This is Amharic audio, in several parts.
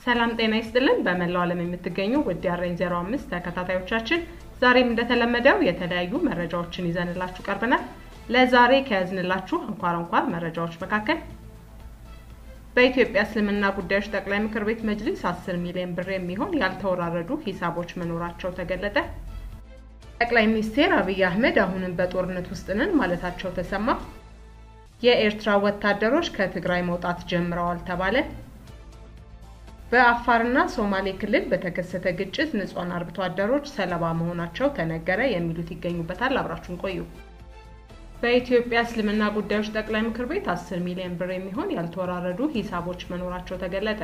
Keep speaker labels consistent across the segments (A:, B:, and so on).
A: ሰላም ጤና ይስጥልን። በመላው ዓለም የምትገኙ ውድ የአሬን ዜሮ አምስት ተከታታዮቻችን ዛሬም እንደተለመደው የተለያዩ መረጃዎችን ይዘንላችሁ ቀርበናል። ለዛሬ ከያዝንላችሁ አንኳር አንኳር መረጃዎች መካከል በኢትዮጵያ እስልምና ጉዳዮች ጠቅላይ ምክር ቤት መጅሊስ 10 ሚሊዮን ብር የሚሆን ያልተወራረዱ ሂሳቦች መኖራቸው ተገለጠ። ጠቅላይ ሚኒስትር አብይ አህመድ አሁንም በጦርነት ውስጥ ነን ማለታቸው ተሰማ። የኤርትራ ወታደሮች ከትግራይ መውጣት ጀምረዋል ተባለ። በአፋርና ሶማሌ ክልል በተከሰተ ግጭት ንጹሃን አርብቶ አደሮች ሰለባ መሆናቸው ተነገረ። የሚሉት ይገኙበታል። አብራችሁን ቆዩ። በኢትዮጵያ እስልምና ጉዳዮች ጠቅላይ ምክር ቤት 10 ሚሊዮን ብር የሚሆን ያልተወራረዱ ሂሳቦች መኖራቸው ተገለጠ።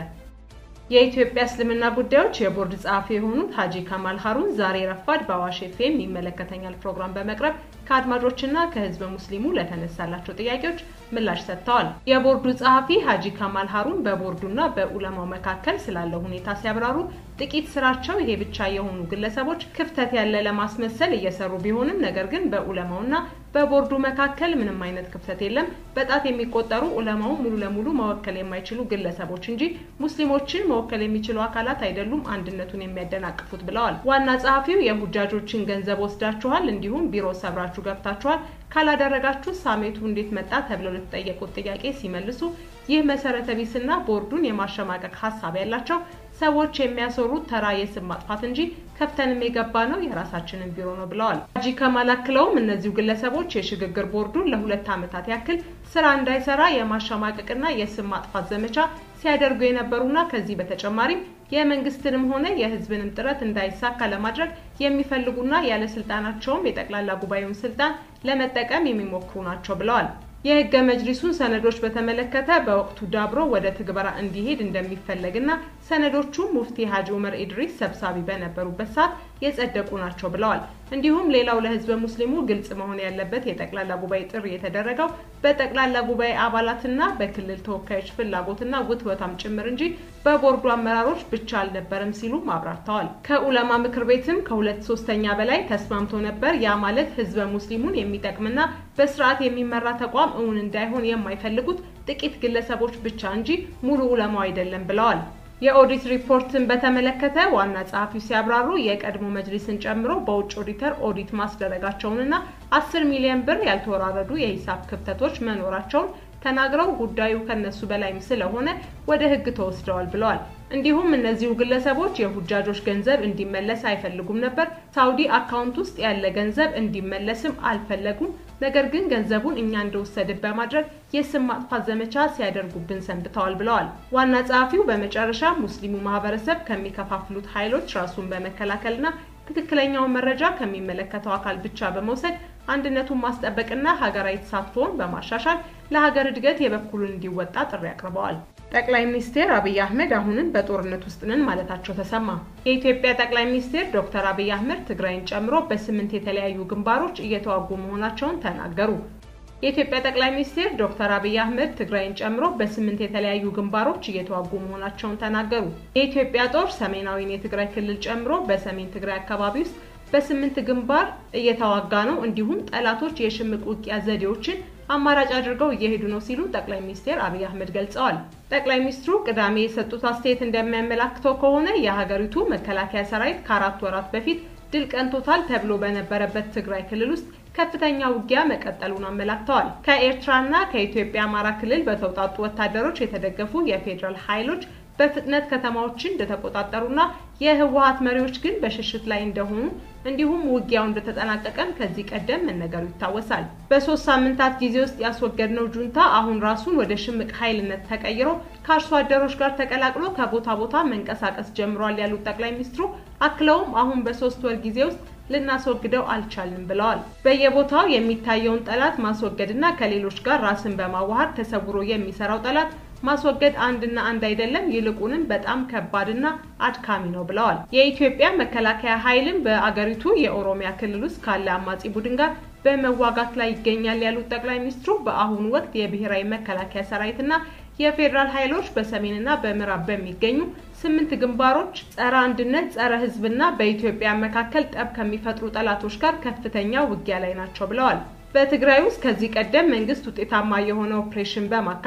A: የኢትዮጵያ እስልምና ጉዳዮች የቦርድ ጸሐፊ የሆኑት ሀጂ ካማል ሀሩን ዛሬ ረፋድ በአዋሽ ኤፍኤም ይመለከተኛል ፕሮግራም በመቅረብ ከአድማጮችና ከህዝበ ሙስሊሙ ለተነሳላቸው ጥያቄዎች ምላሽ ሰጥተዋል። የቦርዱ ጸሐፊ ሀጂ ካማል ሀሩን በቦርዱና በኡለማው መካከል ስላለው ሁኔታ ሲያብራሩ ጥቂት ስራቸው ይሄ ብቻ የሆኑ ግለሰቦች ክፍተት ያለ ለማስመሰል እየሰሩ ቢሆንም ነገር ግን በኡለማውና በቦርዱ መካከል ምንም አይነት ክፍተት የለም። በጣት የሚቆጠሩ ኡለማው ሙሉ ለሙሉ መወከል የማይችሉ ግለሰቦች እንጂ ሙስሊሞችን መወከል የሚችሉ አካላት አይደሉም አንድነቱን የሚያደናቅፉት ብለዋል። ዋና ጸሐፊው የሁጃጆችን ገንዘብ ወስዳችኋል፣ እንዲሁም ቢሮ ሰብራችሁ ገብታችኋል፣ ካላደረጋችሁ ሳሜቱ እንዴት መጣ ተብለው ለተጠየቁት ጥያቄ ሲመልሱ ይህ መሰረተ ቢስና ቦርዱን የማሸማቀቅ ሀሳብ ያላቸው ሰዎች የሚያሰሩት ተራ የስም ማጥፋት እንጂ ከፍተንም የገባ ነው የራሳችንን ቢሮ ነው ብለዋል። ሀጂ ከማል አክለውም እነዚሁ ግለሰቦች የሽግግር ቦርዱን ለሁለት ዓመታት ያክል ስራ እንዳይሰራ የማሸማቀቅና የስም ማጥፋት ዘመቻ ሲያደርጉ የነበሩና ከዚህ በተጨማሪም የመንግስትንም ሆነ የሕዝብንም ጥረት እንዳይሳካ ለማድረግ የሚፈልጉና ያለ ስልጣናቸውም የጠቅላላ ጉባኤውን ስልጣን ለመጠቀም የሚሞክሩ ናቸው ብለዋል። የህገ መጅሊሱን ሰነዶች በተመለከተ በወቅቱ ዳብሮ ወደ ትግበራ እንዲሄድ እንደሚፈለግና ሰነዶቹ ሙፍቲ ሀጂ ኡመር ኢድሪስ ሰብሳቢ በነበሩበት ሰዓት የጸደቁ ናቸው ብለዋል። እንዲሁም ሌላው ለህዝበ ሙስሊሙ ግልጽ መሆን ያለበት የጠቅላላ ጉባኤ ጥሪ የተደረገው በጠቅላላ ጉባኤ አባላትና በክልል ተወካዮች ፍላጎትና ውትወታም ጭምር እንጂ በቦርዱ አመራሮች ብቻ አልነበረም ሲሉ አብራርተዋል። ከኡለማ ምክር ቤትም ከሁለት ሶስተኛ በላይ ተስማምቶ ነበር። ያ ማለት ህዝበ ሙስሊሙን የሚጠቅምና በስርዓት የሚመራ ተቋም እውን እንዳይሆን የማይፈልጉት ጥቂት ግለሰቦች ብቻ እንጂ ሙሉ ኡለማው አይደለም ብለዋል። የኦዲት ሪፖርትን በተመለከተ ዋና ጸሐፊው ሲያብራሩ የቀድሞ መጅሊስን ጨምሮ በውጭ ኦዲተር ኦዲት ማስደረጋቸውንና አስር ሚሊዮን ብር ያልተወራረዱ የሂሳብ ክፍተቶች መኖራቸውን ተናግረው ጉዳዩ ከነሱ በላይም ስለሆነ ወደ ህግ ተወስደዋል ብለዋል። እንዲሁም እነዚሁ ግለሰቦች የሁጃጆች ገንዘብ እንዲመለስ አይፈልጉም ነበር። ሳውዲ አካውንት ውስጥ ያለ ገንዘብ እንዲመለስም አልፈለጉም። ነገር ግን ገንዘቡን እኛ እንደወሰድን በማድረግ የስም ማጥፋት ዘመቻ ሲያደርጉብን ሰንብተዋል ብለዋል። ዋና ጸሐፊው በመጨረሻ ሙስሊሙ ማህበረሰብ ከሚከፋፍሉት ኃይሎች ራሱን በመከላከልና ትክክለኛውን መረጃ ከሚመለከተው አካል ብቻ በመውሰድ አንድነቱን ማስጠበቅና ሀገራዊ ተሳትፎውን በማሻሻል ለሀገር እድገት የበኩሉን እንዲወጣ ጥሪ አቅርበዋል። ጠቅላይ ሚኒስትር አብይ አህመድ አሁንም በጦርነት ውስጥ ነን ማለታቸው ተሰማ። የኢትዮጵያ ጠቅላይ ሚኒስትር ዶክተር አብይ አህመድ ትግራይን ጨምሮ በስምንት የተለያዩ ግንባሮች እየተዋጉ መሆናቸውን ተናገሩ። የኢትዮጵያ ጠቅላይ ሚኒስትር ዶክተር አብይ አህመድ ትግራይን ጨምሮ በስምንት የተለያዩ ግንባሮች እየተዋጉ መሆናቸውን ተናገሩ። የኢትዮጵያ ጦር ሰሜናዊን የትግራይ ክልል ጨምሮ በሰሜን ትግራይ አካባቢ ውስጥ በስምንት ግንባር እየተዋጋ ነው። እንዲሁም ጠላቶች የሽምቅ ውጊያ ዘዴዎችን አማራጭ አድርገው እየሄዱ ነው ሲሉ ጠቅላይ ሚኒስትር አብይ አህመድ ገልጸዋል። ጠቅላይ ሚኒስትሩ ቅዳሜ የሰጡት አስተያየት እንደሚያመላክተው ከሆነ የሀገሪቱ መከላከያ ሰራዊት ከአራት ወራት በፊት ድል ቀንቶታል ተብሎ በነበረበት ትግራይ ክልል ውስጥ ከፍተኛ ውጊያ መቀጠሉን አመላክተዋል። ከኤርትራና ከኢትዮጵያ አማራ ክልል በተውጣጡ ወታደሮች የተደገፉ የፌዴራል ኃይሎች በፍጥነት ከተማዎችን እንደተቆጣጠሩና የህወሀት መሪዎች ግን በሽሽት ላይ እንደሆኑ እንዲሁም ውጊያው እንደተጠናቀቀም ከዚህ ቀደም መነገሩ ይታወሳል። በሶስት ሳምንታት ጊዜ ውስጥ ያስወገድነው ጁንታ አሁን ራሱን ወደ ሽምቅ ኃይልነት ተቀይሮ ከአርሶ አደሮች ጋር ተቀላቅሎ ከቦታ ቦታ መንቀሳቀስ ጀምሯል ያሉት ጠቅላይ ሚኒስትሩ አክለውም አሁን በሶስት ወር ጊዜ ውስጥ ልናስወግደው አልቻልንም ብለዋል። በየቦታው የሚታየውን ጠላት ማስወገድና ከሌሎች ጋር ራስን በማዋሃድ ተሰውሮ የሚሰራው ጠላት ማስወገድ አንድና አንድ አይደለም፣ ይልቁንም በጣም ከባድና አድካሚ ነው ብለዋል። የኢትዮጵያ መከላከያ ኃይልም በአገሪቱ የኦሮሚያ ክልል ውስጥ ካለ አማጺ ቡድን ጋር በመዋጋት ላይ ይገኛል ያሉት ጠቅላይ ሚኒስትሩ በአሁኑ ወቅት የብሔራዊ መከላከያ ሰራዊትና የፌዴራል ኃይሎች በሰሜንና በምዕራብ በሚገኙ ስምንት ግንባሮች ጸረ አንድነት፣ ጸረ ሕዝብና በኢትዮጵያ መካከል ጠብ ከሚፈጥሩ ጠላቶች ጋር ከፍተኛ ውጊያ ላይ ናቸው ብለዋል። በትግራይ ውስጥ ከዚህ ቀደም መንግስት ውጤታማ የሆነ ኦፕሬሽን በማካሄድ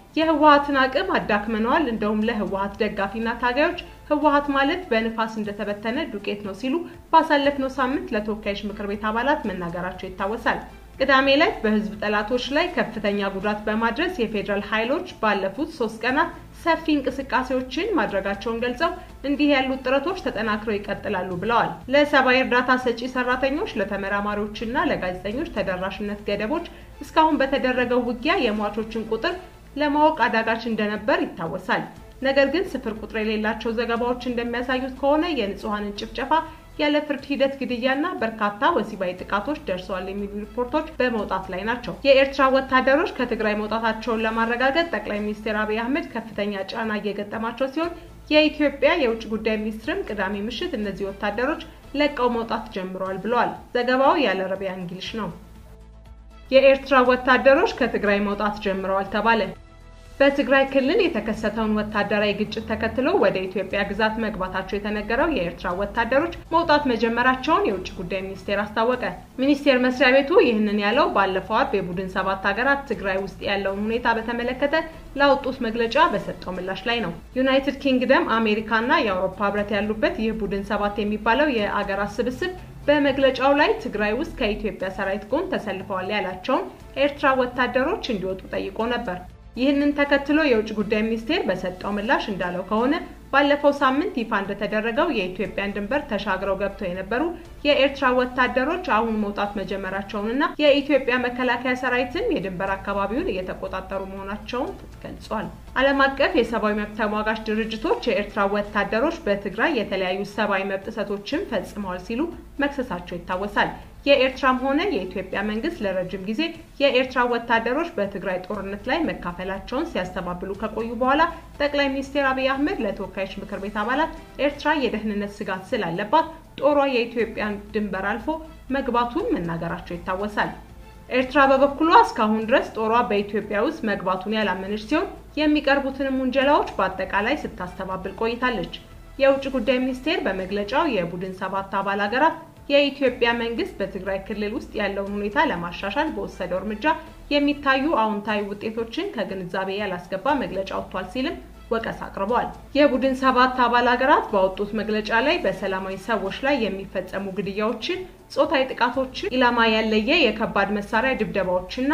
A: የህወሀትን አቅም አዳክመነዋል፣ እንደውም ለህወሀት ደጋፊና ታጋዮች ህወሀት ማለት በንፋስ እንደተበተነ ዱቄት ነው ሲሉ ባሳለፍነው ሳምንት ለተወካዮች ምክር ቤት አባላት መናገራቸው ይታወሳል። ቅዳሜ ላይ በህዝብ ጠላቶች ላይ ከፍተኛ ጉዳት በማድረስ የፌዴራል ኃይሎች ባለፉት ሶስት ቀናት ሰፊ እንቅስቃሴዎችን ማድረጋቸውን ገልጸው እንዲህ ያሉት ጥረቶች ተጠናክረው ይቀጥላሉ ብለዋል። ለሰብአዊ እርዳታ ሰጪ ሰራተኞች፣ ለተመራማሪዎችና ለጋዜጠኞች ተደራሽነት ገደቦች እስካሁን በተደረገው ውጊያ የሟቾችን ቁጥር ለማወቅ አዳጋች እንደነበር ይታወሳል። ነገር ግን ስፍር ቁጥር የሌላቸው ዘገባዎች እንደሚያሳዩት ከሆነ የንጹሐንን ጭፍጨፋ ያለ ፍርድ ሂደት ግድያና በርካታ ወሲባዊ ጥቃቶች ደርሰዋል የሚሉ ሪፖርቶች በመውጣት ላይ ናቸው። የኤርትራ ወታደሮች ከትግራይ መውጣታቸውን ለማረጋገጥ ጠቅላይ ሚኒስትር አብይ አህመድ ከፍተኛ ጫና እየገጠማቸው ሲሆን የኢትዮጵያ የውጭ ጉዳይ ሚኒስትርም ቅዳሜ ምሽት እነዚህ ወታደሮች ለቀው መውጣት ጀምረዋል ብለዋል። ዘገባው ያለ አረቢያ እንግሊሽ ነው። የኤርትራ ወታደሮች ከትግራይ መውጣት ጀምረዋል ተባለ። በትግራይ ክልል የተከሰተውን ወታደራዊ ግጭት ተከትሎ ወደ ኢትዮጵያ ግዛት መግባታቸው የተነገረው የኤርትራ ወታደሮች መውጣት መጀመራቸውን የውጭ ጉዳይ ሚኒስቴር አስታወቀ። ሚኒስቴር መስሪያ ቤቱ ይህንን ያለው ባለፈው አርብ የቡድን ሰባት ሀገራት ትግራይ ውስጥ ያለውን ሁኔታ በተመለከተ ላወጡት መግለጫ በሰጠው ምላሽ ላይ ነው። ዩናይትድ ኪንግደም፣ አሜሪካና የአውሮፓ ህብረት ያሉበት ይህ ቡድን ሰባት የሚባለው የአገራት ስብስብ በመግለጫው ላይ ትግራይ ውስጥ ከኢትዮጵያ ሰራዊት ጎን ተሰልፈዋል ያላቸውን ኤርትራ ወታደሮች እንዲወጡ ጠይቆ ነበር። ይህንን ተከትሎ የውጭ ጉዳይ ሚኒስቴር በሰጠው ምላሽ እንዳለው ከሆነ ባለፈው ሳምንት ይፋ እንደተደረገው የኢትዮጵያን ድንበር ተሻግረው ገብተው የነበሩ የኤርትራ ወታደሮች አሁን መውጣት መጀመራቸውንና የኢትዮጵያ መከላከያ ሰራዊትም የድንበር አካባቢውን እየተቆጣጠሩ መሆናቸውን ገልጿል። ዓለም አቀፍ የሰብአዊ መብት ተሟጋች ድርጅቶች የኤርትራ ወታደሮች በትግራይ የተለያዩ ሰብአዊ መብት ጥሰቶችን ፈጽመዋል ሲሉ መክሰሳቸው ይታወሳል። የኤርትራም ሆነ የኢትዮጵያ መንግስት ለረጅም ጊዜ የኤርትራ ወታደሮች በትግራይ ጦርነት ላይ መካፈላቸውን ሲያስተባብሉ ከቆዩ በኋላ ጠቅላይ ሚኒስትር አብይ አህመድ ለተወካዮች ምክር ቤት አባላት ኤርትራ የደህንነት ስጋት ስላለባት ጦሯ የኢትዮጵያን ድንበር አልፎ መግባቱን መናገራቸው ይታወሳል። ኤርትራ በበኩሏ እስካሁን ድረስ ጦሯ በኢትዮጵያ ውስጥ መግባቱን ያላመነች ሲሆን የሚቀርቡትንም ውንጀላዎች በአጠቃላይ ስታስተባብል ቆይታለች። የውጭ ጉዳይ ሚኒስቴር በመግለጫው የቡድን ሰባት አባል ሀገራት የኢትዮጵያ መንግስት በትግራይ ክልል ውስጥ ያለውን ሁኔታ ለማሻሻል በወሰደው እርምጃ የሚታዩ አዎንታዊ ውጤቶችን ከግንዛቤ ያላስገባ መግለጫ ወጥቷል ሲልም ወቀሳ አቅርበዋል። የቡድን ሰባት አባል ሀገራት ባወጡት መግለጫ ላይ በሰላማዊ ሰዎች ላይ የሚፈጸሙ ግድያዎችን፣ ጾታዊ ጥቃቶችን፣ ኢላማ ያለየ የከባድ መሳሪያ ድብደባዎችና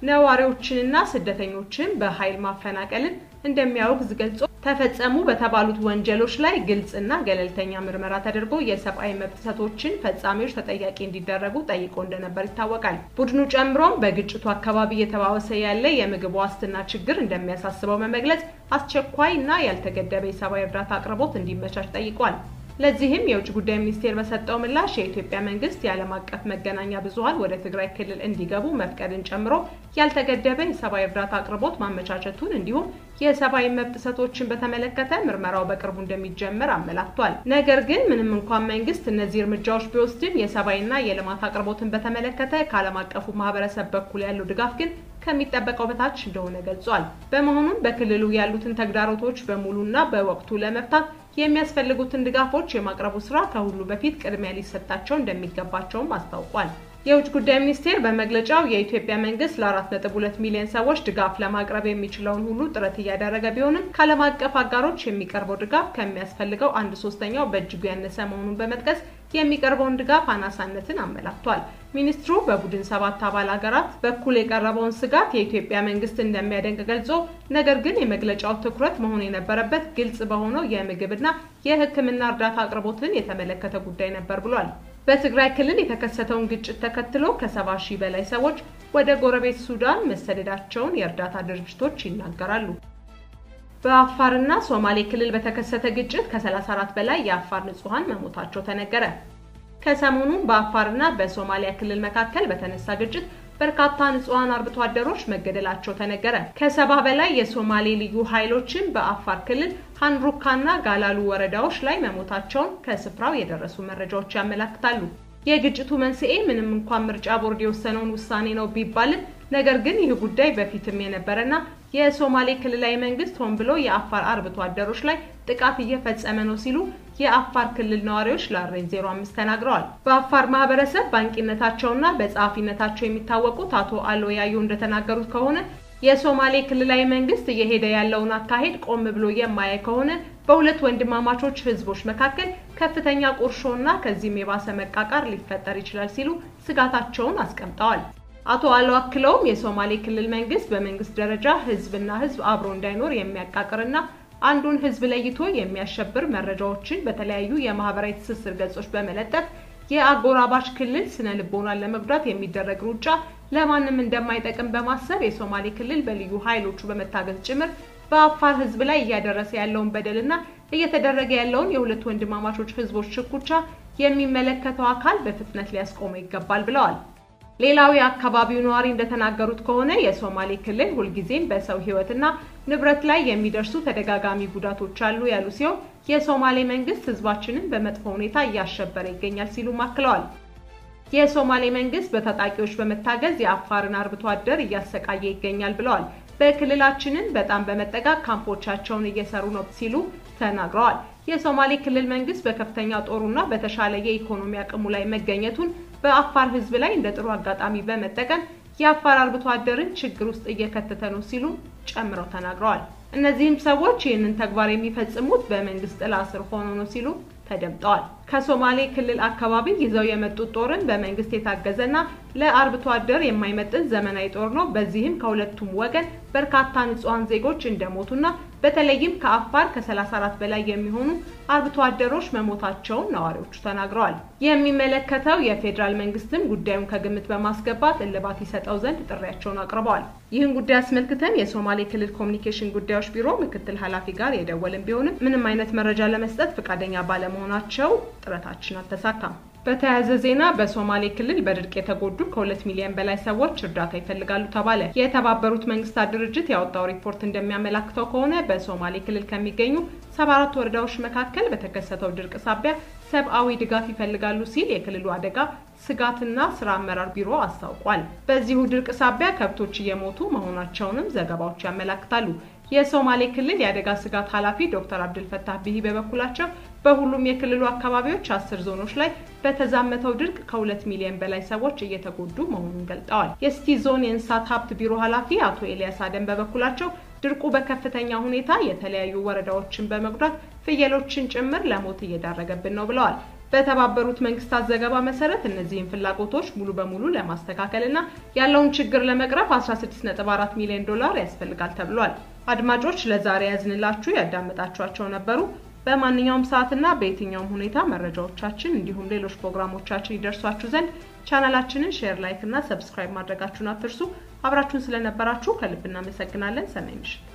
A: ነዋሪዎችንና ስደተኞችን በኃይል ማፈናቀልን እንደሚያወግዝ ገልጾ ተፈጸሙ በተባሉት ወንጀሎች ላይ ግልጽና ገለልተኛ ምርመራ ተደርጎ የሰብአዊ መብት ጥሰቶችን ፈጻሚዎች ተጠያቂ እንዲደረጉ ጠይቆ እንደነበር ይታወቃል። ቡድኑ ጨምሮም በግጭቱ አካባቢ እየተባባሰ ያለ የምግብ ዋስትና ችግር እንደሚያሳስበው በመግለጽ አስቸኳይ እና ያልተገደበ የሰብአዊ እርዳታ አቅርቦት እንዲመቻች ጠይቋል። ለዚህም የውጭ ጉዳይ ሚኒስቴር በሰጠው ምላሽ የኢትዮጵያ መንግስት የዓለም አቀፍ መገናኛ ብዙኃን ወደ ትግራይ ክልል እንዲገቡ መፍቀድን ጨምሮ ያልተገደበ የሰብአዊ እርዳታ አቅርቦት ማመቻቸቱን እንዲሁም የሰብአዊ መብት ጥሰቶችን በተመለከተ ምርመራው በቅርቡ እንደሚጀመር አመላክቷል። ነገር ግን ምንም እንኳን መንግስት እነዚህ እርምጃዎች ቢወስድም የሰብአዊና የልማት አቅርቦትን በተመለከተ ከዓለም አቀፉ ማህበረሰብ በኩል ያለው ድጋፍ ግን ከሚጠበቀው በታች እንደሆነ ገልጿል። በመሆኑም በክልሉ ያሉትን ተግዳሮቶች በሙሉና በወቅቱ ለመፍታት የሚያስፈልጉትን ድጋፎች የማቅረቡ ስራ ከሁሉ በፊት ቅድሚያ ሊሰጣቸው እንደሚገባቸውም አስታውቋል። የውጭ ጉዳይ ሚኒስቴር በመግለጫው የኢትዮጵያ መንግስት ለአራት ነጥብ ሁለት ሚሊዮን ሰዎች ድጋፍ ለማቅረብ የሚችለውን ሁሉ ጥረት እያደረገ ቢሆንም ከዓለም አቀፍ አጋሮች የሚቀርበው ድጋፍ ከሚያስፈልገው አንድ ሶስተኛው በእጅጉ ያነሰ መሆኑን በመጥቀስ የሚቀርበውን ድጋፍ አናሳነትን አመላክቷል። ሚኒስትሩ በቡድን ሰባት አባል ሀገራት በኩል የቀረበውን ስጋት የኢትዮጵያ መንግስት እንደሚያደንቅ ገልጾ ነገር ግን የመግለጫው ትኩረት መሆን የነበረበት ግልጽ በሆነው የምግብና የሕክምና እርዳታ አቅርቦትን የተመለከተ ጉዳይ ነበር ብሏል። በትግራይ ክልል የተከሰተውን ግጭት ተከትሎ ከሰባ ሺህ በላይ ሰዎች ወደ ጎረቤት ሱዳን መሰደዳቸውን የእርዳታ ድርጅቶች ይናገራሉ። በአፋርና ሶማሌ ክልል በተከሰተ ግጭት ከ34 በላይ የአፋር ንጹሐን መሞታቸው ተነገረ። ከሰሞኑም በአፋርና በሶማሊያ ክልል መካከል በተነሳ ግጭት በርካታ ንጹሐን አርብቶ አደሮች መገደላቸው ተነገረ። ከሰባ በላይ የሶማሌ ልዩ ኃይሎችን በአፋር ክልል ሀንሩካና ጋላሉ ወረዳዎች ላይ መሞታቸውን ከስፍራው የደረሱ መረጃዎች ያመላክታሉ። የግጭቱ መንስኤ ምንም እንኳን ምርጫ ቦርድ የወሰነውን ውሳኔ ነው ቢባልም ነገር ግን ይህ ጉዳይ በፊትም የነበረና የሶማሌ ክልላዊ መንግስት ሆን ብሎ የአፋር አርብቶ አደሮች ላይ ጥቃት እየፈጸመ ነው ሲሉ የአፋር ክልል ነዋሪዎች ለአሬን 05 ተናግረዋል። በአፋር ማህበረሰብ ባንቂነታቸውና በጸሐፊነታቸው የሚታወቁት አቶ አሎ ያዩ እንደተናገሩት ከሆነ የሶማሌ ክልላዊ መንግስት እየሄደ ያለውን አካሄድ ቆም ብሎ የማያይ ከሆነ በሁለት ወንድማማቾች ህዝቦች መካከል ከፍተኛ ቁርሾና ከዚህም የባሰ መቃቃር ሊፈጠር ይችላል ሲሉ ስጋታቸውን አስቀምጠዋል። አቶ አለው አክለውም የሶማሌ ክልል መንግስት በመንግስት ደረጃ ህዝብና ህዝብ አብሮ እንዳይኖር የሚያቃቅርና አንዱን ህዝብ ለይቶ የሚያሸብር መረጃዎችን በተለያዩ የማህበራዊ ትስስር ገጾች በመለጠፍ የአጎራባች ክልል ስነ ልቦናን ለመጉዳት የሚደረግ ሩጫ ለማንም እንደማይጠቅም በማሰብ የሶማሌ ክልል በልዩ ኃይሎቹ በመታገዝ ጭምር በአፋር ህዝብ ላይ እያደረሰ ያለውን በደልና እየተደረገ ያለውን የሁለት ወንድማማቾች ህዝቦች ሽኩቻ የሚመለከተው አካል በፍጥነት ሊያስቆመው ይገባል ብለዋል። ሌላው የአካባቢው ነዋሪ እንደተናገሩት ከሆነ የሶማሌ ክልል ሁልጊዜም በሰው ህይወትና ንብረት ላይ የሚደርሱ ተደጋጋሚ ጉዳቶች አሉ ያሉ ሲሆን የሶማሌ መንግስት ህዝባችንን በመጥፎ ሁኔታ እያሸበረ ይገኛል ሲሉም አክለዋል። የሶማሌ መንግስት በታጣቂዎች በመታገዝ የአፋርን አርብቶ አደር እያሰቃየ ይገኛል ብለዋል። በክልላችንን በጣም በመጠጋት ካምፖቻቸውን እየሰሩ ነው ሲሉ ተናግረዋል። የሶማሌ ክልል መንግስት በከፍተኛ ጦሩና በተሻለ የኢኮኖሚ አቅሙ ላይ መገኘቱን በአፋር ህዝብ ላይ እንደ ጥሩ አጋጣሚ በመጠቀም የአፋር አርብቶ አደርን ችግር ውስጥ እየከተተ ነው ሲሉ ጨምረው ተናግረዋል። እነዚህም ሰዎች ይህንን ተግባር የሚፈጽሙት በመንግስት ጥላ ስር ሆኖ ነው ሲሉ ተደምጠዋል። ከሶማሌ ክልል አካባቢ ይዘው የመጡት ጦርን በመንግስት የታገዘና ለአርብቶ አደር የማይመጥን ዘመናዊ ጦር ነው። በዚህም ከሁለቱም ወገን በርካታ ንጹሐን ዜጎች እንደሞቱና በተለይም ከአፋር ከ34 በላይ የሚሆኑ አርብቶ አደሮች መሞታቸውን ነዋሪዎቹ ተናግረዋል። የሚመለከተው የፌዴራል መንግስትም ጉዳዩን ከግምት በማስገባት እልባት ይሰጠው ዘንድ ጥሪያቸውን አቅርበዋል። ይህን ጉዳይ አስመልክተን የሶማሌ ክልል ኮሚኒኬሽን ጉዳዮች ቢሮ ምክትል ኃላፊ ጋር የደወልን ቢሆንም ምንም አይነት መረጃ ለመስጠት ፈቃደኛ ባለመሆናቸው ጥረታችን አልተሳካም። በተያያዘ ዜና በሶማሌ ክልል በድርቅ የተጎዱ ከሁለት ሚሊዮን በላይ ሰዎች እርዳታ ይፈልጋሉ ተባለ። የተባበሩት መንግስታት ድርጅት ያወጣው ሪፖርት እንደሚያመላክተው ከሆነ በሶማሌ ክልል ከሚገኙ ሰባ አራት ወረዳዎች መካከል በተከሰተው ድርቅ ሳቢያ ሰብአዊ ድጋፍ ይፈልጋሉ ሲል የክልሉ አደጋ ስጋትና ስራ አመራር ቢሮ አስታውቋል። በዚሁ ድርቅ ሳቢያ ከብቶች እየሞቱ መሆናቸውንም ዘገባዎች ያመላክታሉ። የሶማሌ ክልል የአደጋ ስጋት ኃላፊ ዶክተር አብድልፈታህ ቢሂ በበኩላቸው በሁሉም የክልሉ አካባቢዎች አስር ዞኖች ላይ በተዛመተው ድርቅ ከሁለት ሚሊዮን በላይ ሰዎች እየተጎዱ መሆኑን ገልጠዋል። የስቲ ዞን የእንስሳት ሀብት ቢሮ ኃላፊ አቶ ኤልያስ አደም በበኩላቸው ድርቁ በከፍተኛ ሁኔታ የተለያዩ ወረዳዎችን በመጉዳት ፍየሎችን ጭምር ለሞት እየዳረገብን ነው ብለዋል። በተባበሩት መንግስታት ዘገባ መሰረት እነዚህን ፍላጎቶች ሙሉ በሙሉ ለማስተካከል እና ያለውን ችግር ለመቅረፍ 16.4 ሚሊዮን ዶላር ያስፈልጋል ተብሏል። አድማጮች ለዛሬ ያዝንላችሁ ያዳመጣችኋቸው ነበሩ። በማንኛውም ሰዓትና በየትኛውም ሁኔታ መረጃዎቻችን እንዲሁም ሌሎች ፕሮግራሞቻችን ይደርሷችሁ ዘንድ ቻናላችንን ሼር፣ ላይክ እና ሰብስክራይብ ማድረጋችሁን አትርሱ። አብራችሁን ስለነበራችሁ ከልብ እናመሰግናለን። ሰናይ ምሽት